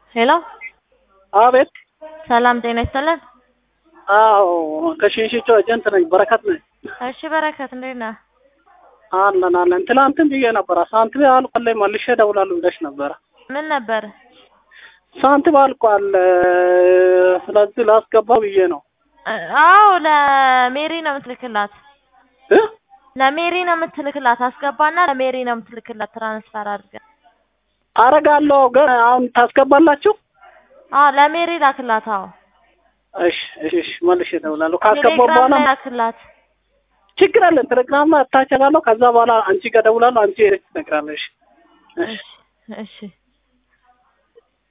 ሄሎ አቤት። ሰላም ጤና ይስጥልን። አዎ ከሽንሽቾ ኤጀንት ነኝ። በረከት ነኝ። እሺ በረከት እንዴት ነህ? አለን አለን። ትላንትም ብዬ ነበረ ሳንቲም አልቋል፣ መልሼ እደውላለሁ ብለሽ ነበረ። ምን ነበር? ሳንቲም አልቋል፣ ስለዚህ ላስገባው ብዬ ነው። አዎ ለሜሪ ነው የምትልክላት። እ ለሜሪ ነው የምትልክላት። አስገባና ለሜሪ ነው የምትልክላት ትራንስፈር አድርገህ። አረጋለሁ ግን አሁን ታስገባላችሁ? አዎ ለሜሪ ላክላት። አዎ እሺ እሺ እሺ፣ መልሼ እደውላለሁ። ካስገባው ቴሌግራም በኋላ ላይ ላክላት። ችግር አለን። ቴሌግራም ላይ አታች እላለሁ። ከዛ በኋላ አንቺ ጋር እደውላለሁ። አንቺ ሄደሽ ትነግራለሽ። እሺ እሺ እሺ